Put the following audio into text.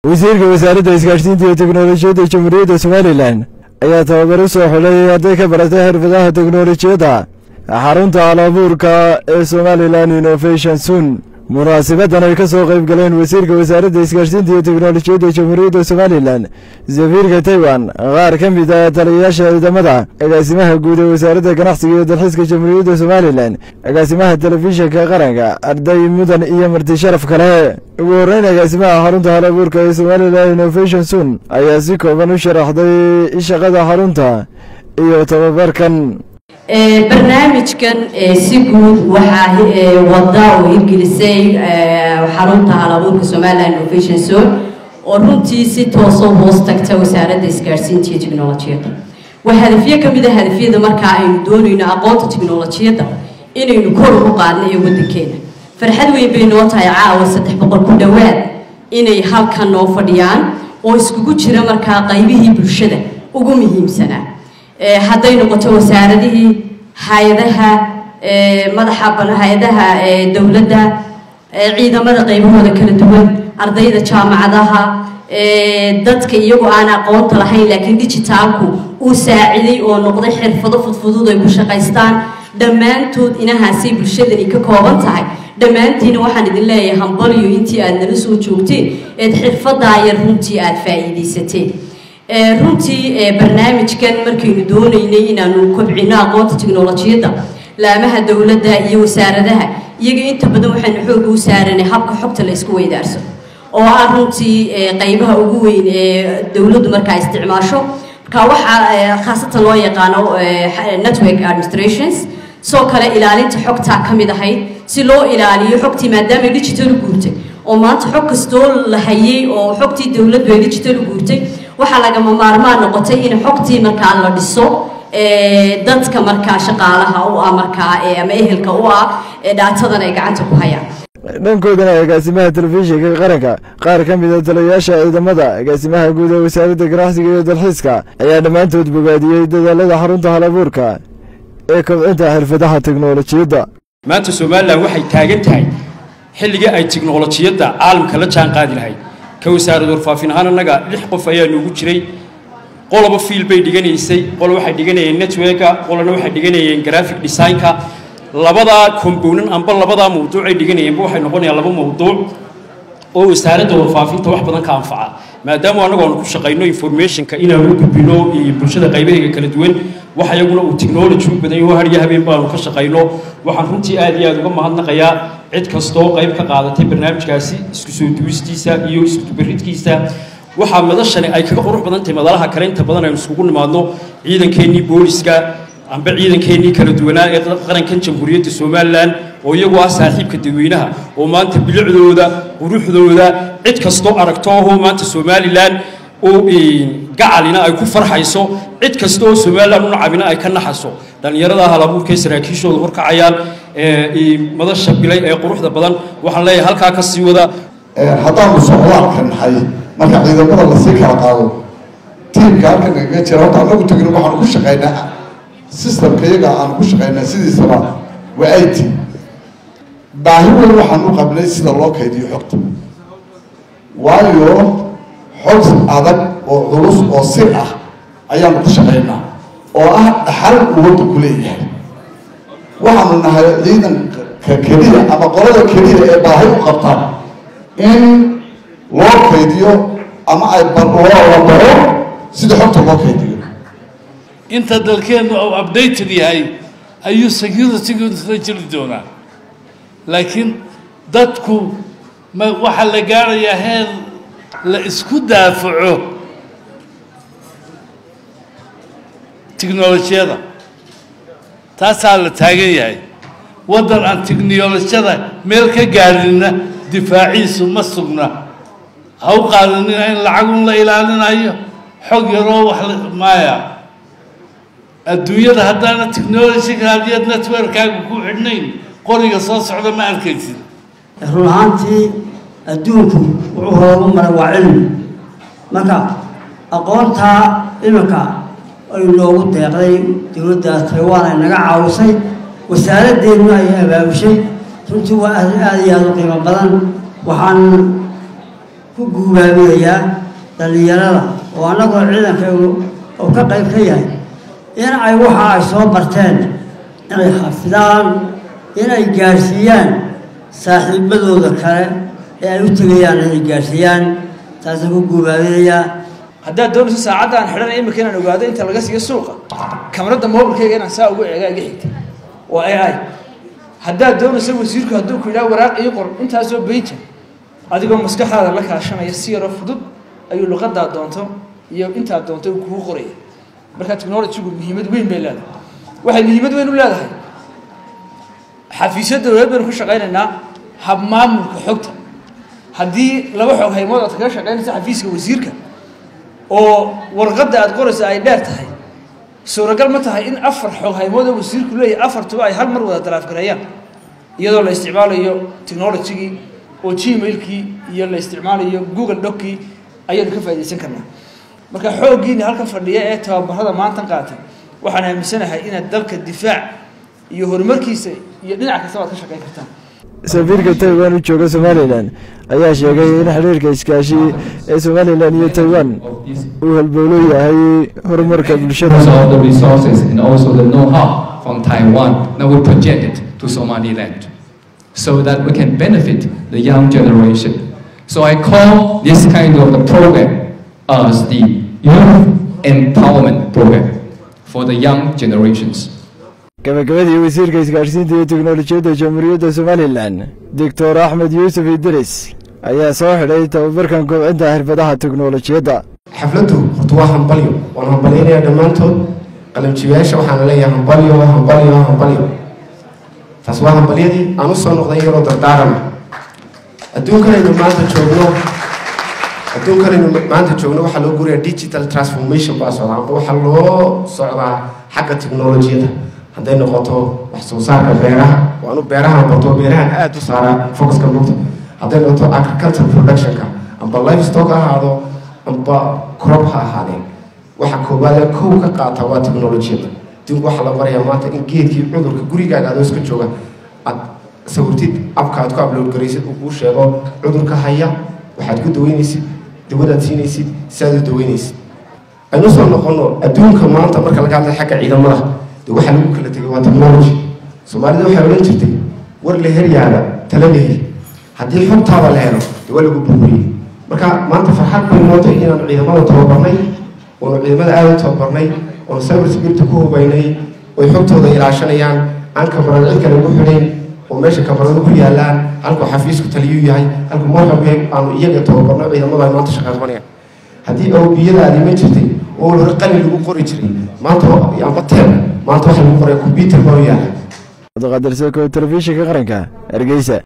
wasiirka wasaaradda isgaadhsiinta iyo teknolojiyadda jamhuuriyadda somalilan ayaa tababar u soo xulay arday ka baratay xirfadaha teknolojiyadda xarunta halabuurka ee somalilan innovation sun munaasibadan ay ka soo qayb galeen wasiirka wasaaradda isgaadhsiinta iyo teknolojiyadda jamhuuriyadda somalilan safiirka taiwan qaar ka mid ah taliyayaasha ciidamada agaasimaha guud ee wasaaradda ganacsiga iyo dalxiiska jamhuuriyadda somalilan agaasimaha telefishinka qaranka arday mudan iyo marti sharaf kale ugu horreyn agaasimaha xarunta halabuurka ee somalilan innovation sun ayaa si kooban u sharaxday shaqada xarunta iyo tababarkan barnaamijkan si guud waxaa wada oo hirgelisay xarunta halabuurka somaliland innovation zone oo runtii si toosoo hoos tagta wasaaradda isgaadhsiinta iyo technolojiyadda waa hadafyo ka mid a hadafyada markaa aynu doonayno aqoonta technolojiyadda inaynu kor ugu qaadno ee waddankeena farxad weyn bay noo tahay caawa saddex boqol ku dhowaad inay halkan noo fadhiyaan oo iskugu jira markaa qaybihii bulshada ugu muhiimsanaa hadday noqoto wasaaradihii hay-adaha madaxa hay-adaha dowladda ciidamada qaybahooda kala duwan ardayda jaamacadaha dadka iyagoo aan aqoonta lahayn laakiin digitaalku uu saaciday oo noqday xirfado fudfudud ay ku shaqaystaan dhammaantood inahaasay bulshadani ka kooban tahay dhammaantiina waxaan idin leeyahay hambaliyo intii aad nala soo joogteen eed xirfadaa yar runtii aad faa'iidaysateen runtii barnaamijkan markaynu doonaynay inaanu kobcino aqoonta teknolojiyadda laamaha dowladda iyo wasaaradaha iyaga inta badan waxaynu xooga u saaranay habka xogta la isku weydaarso oo ah runtii qaybaha ugu weyn ee dowladdu markaa isticmaasho marka waxaa khaasatan loo yaqaano network administrations soo kale ilaalinta xogtaa ka mid ahayd si loo ilaaliyo xogtii maadaama digital u guurtay oo maanta xog kastoo la hayay oo xogtii dowladdu ay digital u guurtay waxaa lagama maarmaan noqotay in xogtii markaa la dhiso dadka markaa shaqaalaha u ah markaa ama ehelka u ah dhaatadan ay gacanta ku hayaan dhankoodana agaasimaha telefishinka qaranka qaar ka mid a taliyayaasha ciidamada agaasimaha guud ee wasaaradda ganacsiga iyo dalxiiska ayaa dhammaantood bogaadiyey dadaalada xarunta halabuurka ee kobcinta xirfadaha teknolojiyadda maanta somalilan waxay taagan tahay xilligii ay teknolojiyadda caalamka la jaan qaadi lahayd ka wasaarad warfaafin ahaan annaga lix qof ayaa noogu jiray qoloba fiil bay dhiganaysay qolo waxay dhiganayeen networka qolona waxay dhiganayeen graphic designka labadaa combonan amba labadaa mawduuc ay dhiganayeenba waxay noqonayaan laba mawduuc oo wasaaradda warfaafinta wax badan ka anfaca maadaama annagu aanu ku shaqayno informationka inaanu u gudbino bulshada qaybaheega kala duwan wax iyaguna uu technology u badan yaho harya habeen baanu ka shaqayno waxaan runtii aad iyo aad uga mahadnaqayaa cid kastoo qayb ka qaadatay barnaamijkaasi isku soo duwistiisa iyo isku dubaridkiisa waxaa madashani ay kaga qurux badan tahay madalaha kale inta badan aynu isugu nimaadno ciidankeenii booliska amba ciidankeenii kala duwanaa ee qarankan jamhuuriyadda somalilan oo iyagu ah saaxiibka dadweynaha oo maanta bilicdooda quruxdooda cid kastoo aragto ahoo maanta somalilan oo gacalina ay ku farxayso cid kasta oo somalilan una cabina ay ka naxaso dhallinyarada halabuurka ee saraakiishooda horkacayaan madasha bilay ee quruxda badan waxaan leeyahay halkaa ka sii wada haddaanu socdaalka nahay marka ciidamada lasii kala qaado tiimka halkan nagaga jira horta anagu tegin waxaanu ku shaqaynaa systemka iyaga aanu ku shaqaynaa sidiisaba waa it baahi weyn waxaan u qabnay sida loo kaydiyo xogta waayo xog adag oo culus oo sir ah ayaanu ku shaqaynaa oo ah dhaxal uu waddanku leeyahay waxaanu nahay ciidanka keliya ama qolada keliya ee baahi u qabtaan in loo kaydiyo ama ay la baro sida xogta loo kaydiyo inta dalkeennu uu updated yahay ayuu securitygiisla jiri doonaa laakiin dadku ma waxaa la gaarayaa heer la isku daafaco tiknolojiyada taasaa la taagan yahay waddan aan tiknolojiyada meel ka gaadhinna difaaciisu ma sugna ha u qaadanina in lacagun la ilaalinayo xog yaroo wax maaya adduunyada haddaana technologyga hadiyad networkaaga ku xidhnayn qoriga soo socda ma arkaysid run ahaantii adduunku wuxuu hoogu maray waa cilmi marka aqoontaa iminka ay noogu deeqday dowladda taiwan ay naga caawisay wasaaraddeenu ay abaabushay runtii waa aad aad iyo aada u qiimo badan waxaan ku guubaaminayaa dhallinyarada oo annagoo ciidankaygu oo ka qayb ka yahay in ay waxa ay soo barteen inay xafidaan inay gaadhsiiyaan saaxiibadooda kale ee ay u tegayaan inay gaadhsiiyaan taasaan ku guubaabinayaa haddaad doonayso saacadda aan xidhanay imika inaan ogaado inta laga siiyo suuqa kamarada mobilkayga inaan saa ugu eega iga xigta waa a i haddaad doonayso wasiirku hadduu ku yidhaha waraaq ii qor intaasoo beija adigoo maskaxdaada la kaashanaya si yaroo fudud ayuu luqadaa doonto iyo intaad doonto uu kugu qoraya marka technologygu muhiimad weyn bay leedahay waxay muhiimad weyn u leedahay xafiisyo dowlad baynu ku shaqaynaynaa habmaamulka xogta haddii laba xog haymood aad kaga shaqaynaysa xafiiska wasiirka oo warqadda aad qoraysa ay dheer tahay suuragal ma tahay in afar xog haymood oo wasiirku leeyahay afartuba ay hal mar wada dalaafgareeyaan iyadoo la isticmaalayo technologygii oo gmailkii iyo la isticmaalayo google dockii ayaynu ka faaidaysan karnaa marka xooggiina halkan fadhiya ee tababarada maantan qaatay waxaan aaminsanahay inaad dalka difaac iyo horumarkiisa iyo dhinac kastaba aad ka shaqayn kartaan safiirka taiwan u jooga somalilan ayaa sheegay in xiriirka iskaashi ee somalilan iyo taiwan uu halbowlo yahay horumarka bulshada Because of the resources and also the know-how from Taiwan, now we project it to Somaliland so that we can benefit the young generation. So I call this kind of the program as the youth empowerment program for the young generations. gabagabadii wasiirka isgaadhsiinta iyo teknolojiyadda jamhuuriyadda somalilan doctor axmed yuusuf idris ayaa soo xidhay tababarkan kobcinta xirfadaha teknolojiyadda xafladdu horta waa hambalyo waan hambalyaynayaa dhammaantood qalinjibayaasha waxaana leeyahay hambalyo hambalyo hambalyo taas waa hambalyadii aan u soo noqday iyadoo dardaarana adduunkanaynu maanta joogno adduunkanaynu maanta joogno waxaa loo gurayaa digital transformation baa socdaa amba waxaa loo socdaa xagga teknolojiyada hadday noqoto wax soo saarka beeraha waanu beerahan barto beerahan aada u saaraa focuska lugta hadday noqoto agriculture productionka amba livestock ha ahaado amba crop ha ahaadeen waxa koowaadee kow ka qaata waa teknolojiyada adduunku waxaa la barayaa maanta in geedkii cudurka gurigaaga adoo iska jooga aad sawirtid abka aad ku upload garaysid uu kuu sheego cudurka haya waxaad ku daweynaysid dawadaad siinaysid si aad u daweynaysid aynu soo noqono adduunka maanta marka laga hadlay xagga ciidamada de waxaa lagu kala tegay waa technology soomaalida waxay odhan jirtay war la heryaada tala la heli haddii xogtaada la helo de waa lagu burburiyey marka maanta farxad bay nootay inaanu ciidamada tababarnay oonu ciidamada aada u tababarnay oonu cyber security ku hubaynay oy xogtooda ilaashanayaan aan kamarada cid kale ugu xidhayn oo meesha kamarada ku yaalaan halkuu xafiisku taliyuu yahay halkuu marxabee aanu iyaga tababarno ciidamada ay maanta shaqa qabanayaan haddii awbiyadaadi ma jirtay oo hore qalin lagu qori jiray maanta amba teen maanta waxa lagu qoraya computer baa u yaala cabdiqaadir soko telefishinka qaranka hargeysa